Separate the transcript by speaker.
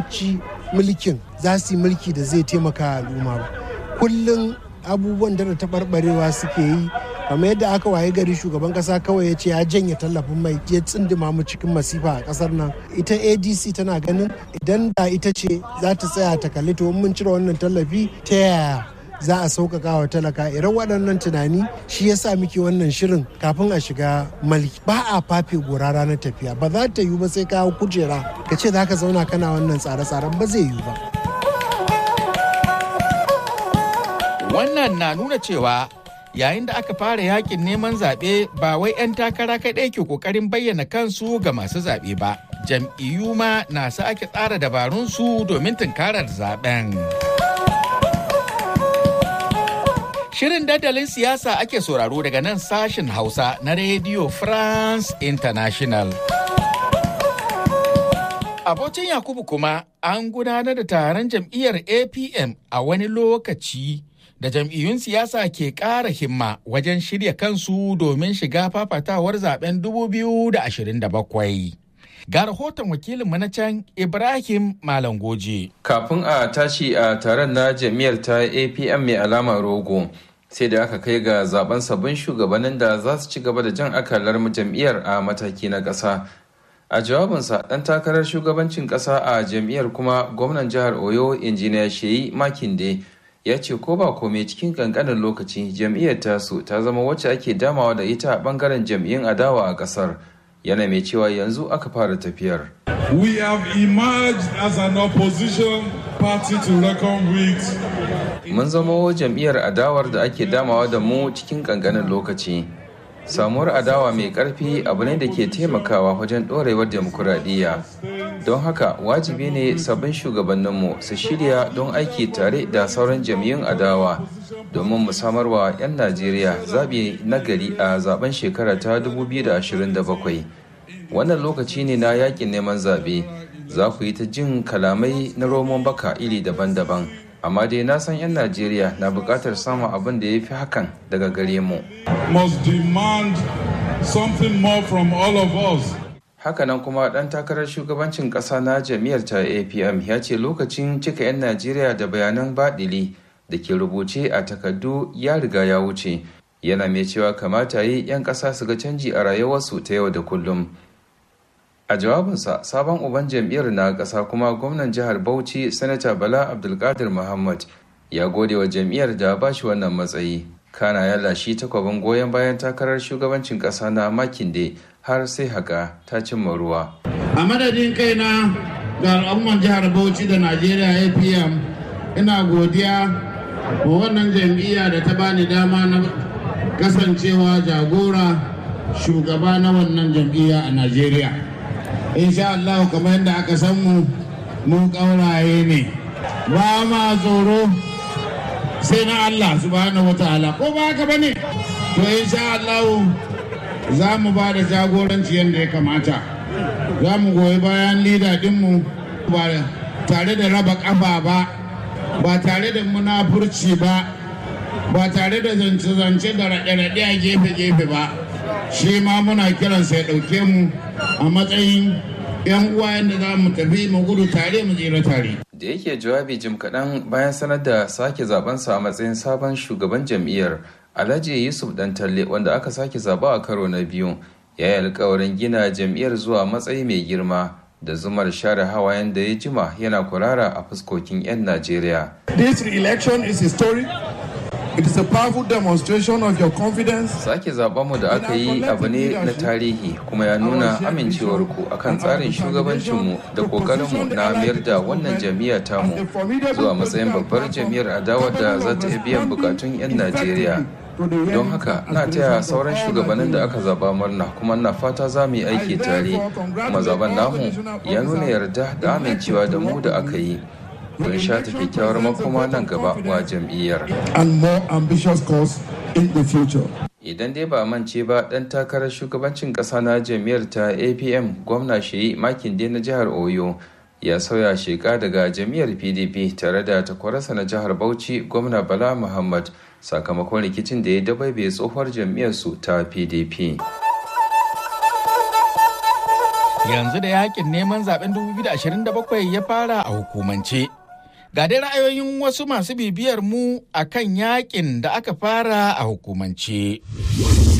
Speaker 1: ci mulkin za su yi mulki da zai taimaka al'umma ba kullum abubuwan da taɓarɓarewa suke yi kamar yadda aka waye gari shugaban kasa kawai ya ce ya janye tallafin mai ya tsindima mu cikin masifa a kasar nan ita adc tana ganin idan da ita ce za ta tsaya ta kalli to mun cire wannan tallafi ta yaya za a sauƙaƙa wa talaka irin waɗannan tunani shi ya sa muke wannan shirin kafin a shiga mulki ba a fafe gora ranar tafiya ba za ta yiwu ba sai ka kujera ka ce za ka zauna kana wannan tsare-tsaren ba zai yiwu ba
Speaker 2: wannan na nuna cewa yayin da aka fara yakin neman zaɓe ba wai 'yan takara kaɗai ke ƙoƙarin bayyana kansu ga masu zaɓe ba jam'iyyu ma na sake tsara dabarunsu domin tunkarar zaɓen. Shirin dandalin siyasa ake sauraro daga nan sashin Hausa na Radio France International. Abocin Yakubu kuma an gudanar da taron jam'iyyar APM a wani lokaci da jam'iyyun siyasa ke ƙara himma wajen shirya kansu domin shiga fafatawar zaben 2027. Ga rahoton wakilinmu na can Ibrahim Malam Goje.
Speaker 3: Kafin a tashi a taron na jam'iyyar ta APM mai alama rogo, sai da aka kai ga zaben sabbin shugabannin da za su ci gaba da jan akalar jam'iyyar a mataki na ƙasa. A jawabinsa ɗan takarar shugabancin ƙasa a jam'iyyar kuma gwamnan jihar Oyo injiniya Sheyi Makinde ya ce ko ba komai cikin kankanin lokaci jam'iyyar tasu ta zama wacce ake damawa da ita a bangaren jam'iyyun adawa a ƙasar. yana mai cewa yanzu aka fara tafiyar.
Speaker 4: We have emerged as an opposition party to reckon with.
Speaker 3: Mun zama jam'iyyar adawar da ake damawa da mu cikin kankanin lokaci. Samuwar adawa mai ƙarfi abu ne da ke taimakawa wajen ɗorewar demokuraɗiyya. Don haka wajibi ne sabbin shugabanninmu su shirya don aiki tare da sauran jam'iyyun adawa domin mu samarwa 'yan Najeriya zaɓi nagari a zaben shekara ta 2027. Wannan lokaci ne na yakin neman zaɓe, za ku yi ta jin kalamai na romon baka iri daban-daban. Amma dai na san 'yan Najeriya na buƙatar samun abin da ya fi hakan daga gare mu.
Speaker 4: Must demand something more from all of us.
Speaker 3: Hakanan kuma ɗan takarar shugabancin ƙasa na jam'iyyar ta APM ya ce lokacin cika 'yan Najeriya da bayanan baɗili da ke rubuce a takardu ya riga ya wuce yana mai cewa kamata yi 'yan ƙasa su ga canji a rayuwarsu ta yau da kullum a jawabinsa sabon uban jam'iyyar na ƙasa kuma gwamnan jihar bauchi sanata bala abdulkadir muhammad ya gode wa jam'iyyar da ba shi wannan matsayi kana ya lashi takwabin goyon bayan takarar shugabancin ƙasa na makinde har sai haka ta cimma ruwa
Speaker 5: a madadin kaina ga al'umman jihar bauchi da najeriya apm ina godiya wa wannan jam'iyya da ta bani dama na kasancewa jagora shugaba na wannan jam'iyya a najeriya insha Allah kamar yadda aka san mu mun ƙauraye ne ba ma tsoro sai na Allah subhanahu wataala ko ba haka bane to insha Allah za mu ba da jagoranci yadda ya kamata za mu goyi bayan lida dinmu ba tare da raba ƙafa ba ba tare da munafurci ba ba tare da zance-zance da raɗe-raɗe a gefe-gefe ba shi ma muna kiransa ya ɗauke mu a matsayin 'yan uwa yadda za mu tafi mu gudu tare mu jira tare.
Speaker 3: da yake jawabi jim kaɗan bayan sanar da sake zabensa a matsayin sabon shugaban jam'iyyar alhaji yusuf talle wanda aka sake zaba a karo na biyu ya yi alkawarin gina jam'iyyar zuwa matsayi mai girma da zumar share hawayen da ya jima yana kurara a fuskokin 'yan Najeriya.
Speaker 6: This election is historic. It is a powerful demonstration of your confidence.
Speaker 3: Sake mu da aka yi abu ne na tarihi kuma ya nuna amincewarku akan tsarin shugabancinmu da ƙoƙarinmu na mayar da wannan jam'iyya tamu zuwa matsayin babbar jam'iyyar adawa da za ta iya biyan bukatun 'yan Najeriya. don haka na taya sauran shugabannin da aka zaba murna kuma na fata za mu yi aiki tare kuma zaben namu ya nuna yarda da amincewa da mu da aka yi don shata kyakkyawar makoma nan gaba wa jam'iyyar
Speaker 6: and more ambitious course in the future.
Speaker 3: idan dai ba mance ba dan takarar shugabancin kasa na jam'iyyar ta apm gwamna sheyi makinde na jihar oyo ya sauya sheka daga jam'iyyar pdp tare da takwarasa na jihar bauchi gwamna bala muhammad sakamakon rikicin da ya dabaibe tsohuwar jam'iyyarsu ta pdp
Speaker 2: yanzu da yakin neman zaben 2027 ya fara a hukumance. Ga dai ra'ayoyin wasu masu bibiyar mu akan yakin da aka fara a hukumance.